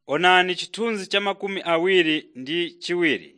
Onani chithunzi cha makumi awiri ndi chiwiri.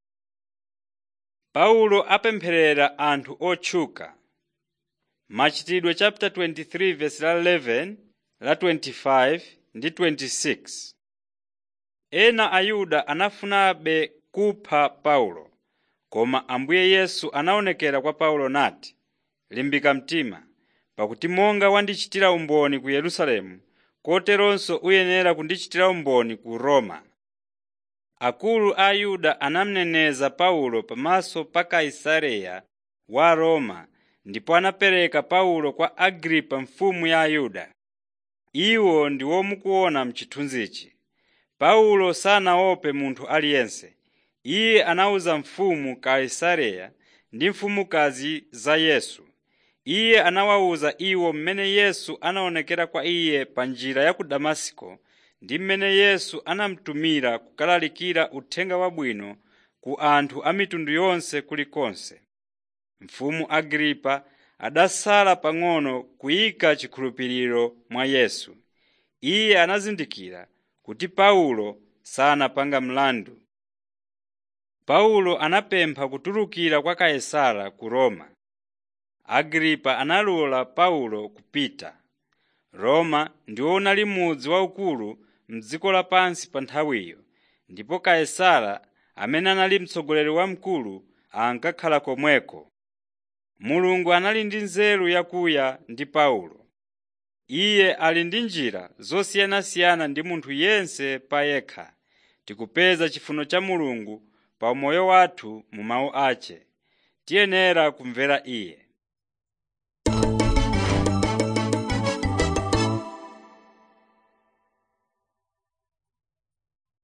Paulo apempherera anthu otchuka. Machitidwe chapter 23 verse la 11, la 25 ndi 26. Ena Ayuda anafunabe kupha Paulo, koma Ambuye Yesu anaonekera kwa Paulo nati, “Limbika mtima, pakuti monga wandichitira umboni ku Yerusalemu, koteronso uyenera kundichitira umboni ku Roma.” Akulu a Ayuda anamneneza Paulo pamaso pa Kaisareya wa Roma ndipo anapereka Paulo kwa Agripa mfumu ya Ayuda. Iwo ndi womukuona m'chithunzichi. Paulo sanaope munthu aliyense. Iye anawuza mfumu Kaisareya ndi mfumukazi za Yesu. Iye anawawuza iwo mmene Yesu anaonekera kwa iye pa njira ya ku Damasiko ndi mmene Yesu anamutumira kukalalikira Uthenga Wabwino ku anthu a mitundu yonse kulikonse. Mfumu Agripa adasala pang'ono kuyika chikhulupiriro mwa Yesu. Iye anazindikira kuti Paulo sanapanga mlandu. Paulo anapempha kutulukira kwa Kaisara ku Roma. Agripa analola Paulo kupita. Roma ndiwo unali mudzi waukulu m'dziko lapansi pa nthawiyo, ndipo Kaisara amene anali mtsogoleri wamkulu ankakhala komweko. Mulungu anali ndi nzeru yakuya ndi Paulo. Iye ali ndi njira zosiyanasiyana ndi munthu yense pa yekha. Tikupeza chifuniro cha Mulungu pa umoyo wathu mu mawu ace. Tiyenera kumvera Iye.